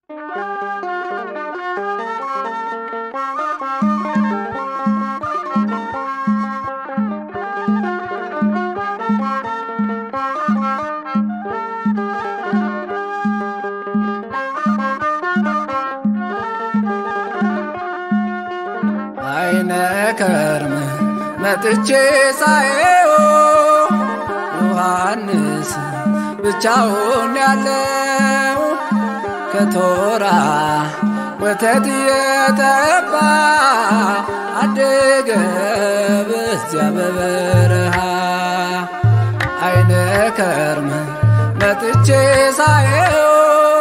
አይነ ከርም መጥቼ ሳየው ዮሐንስ ብቻውን ያለው ከቶራ ወተት የጠባ አደገ በዚያ በበረሃ አይነ ከርም መጥቼ ሳየው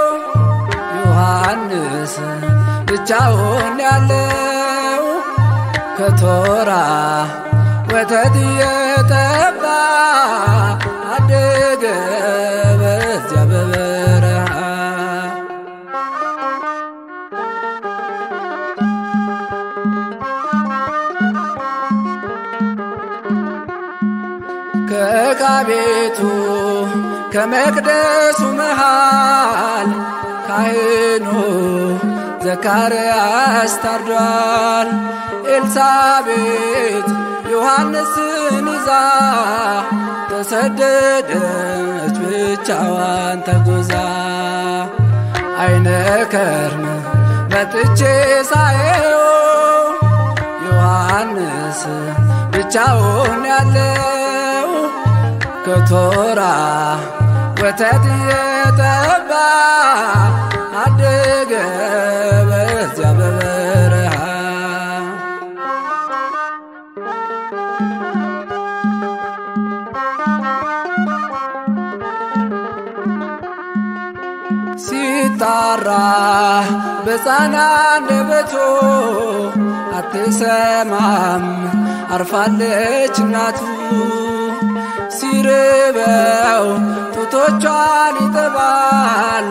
ዮሐንስ ብቻውን ያለው ከቶራ ወተት የጠባ አደገ በዚያ በበረሃ ከዕቃ ቤቱ ከመቅደሱ መሃል ካህኑ ዘካርያስ ታርዷል። ኤልሳቤጥ ዮሐንስን ይዛ ተሰደደች ብቻዋን ተጉዛ። አይነ ከርም መጥቼ ሳየው ዮሐንስ ብቻውን ያለው ከቶራ ወተት የጠባ አደገ በዚያ በበረሃ ሲጣራ በሕፃን አንደበቱ አትሰማም አርፋለች እናቱ ሲርበው ጡቶቿን ይጠባል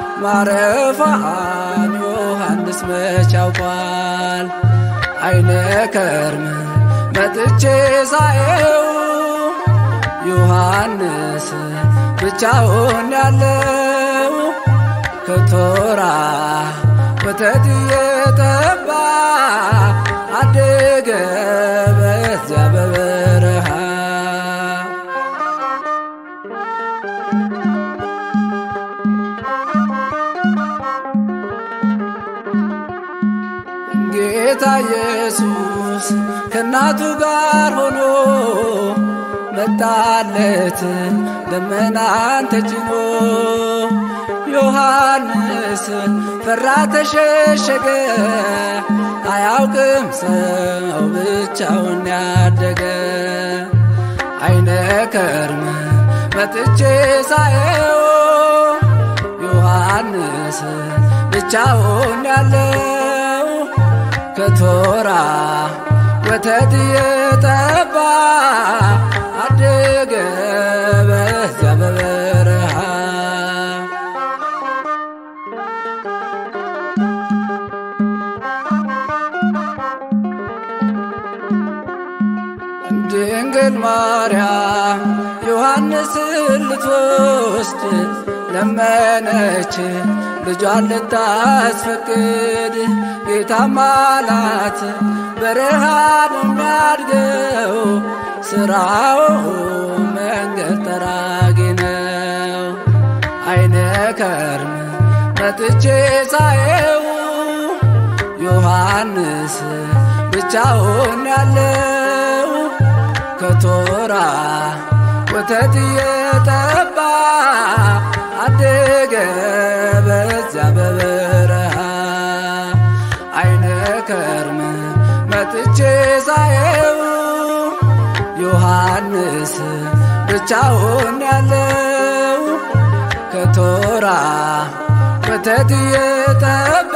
ማረፏን ዮሐንስ መች ያውቋል። አይነ ከርም መጥቼ ሳየው ዮሐንስ ብቻውን ያለው ከቶራ ወተት የጠባ አደገ በዚያ በበረሃ ጌታ ኢየሱስ ከእናቱ ጋር ሆኖ መጣለት ደመናን ተጭኖ ዮሐንስ ፈራ ተሸሸገ አያውቅም ሰው ብቻውን ያደገ አይነ ከርም መጥቼ ሳየው ዮሐንስ ብቻውን ያለው ከቶራ ወተት የጠባ አደገ በዚያ በበረሃ ድንግል ማርያም ዮሐንስን ልትወስድ ለመነች ልጇን ልታስፈቅድ ጌታም አላት በረሃ ነው የሚያድገው ስራው መንገድ ጠራጊ ነው። አይነ ከርም መጥቼ ሳየው ዮሐንስ ብቻውን ያለው ከቶራ ወተት የጠባ አደገ በዚያ በበረሃ አይነ ከርም መጥቼ ሳየው ዮሐንስ ብቻውን ያለው ከቶራ ወተት የጠባ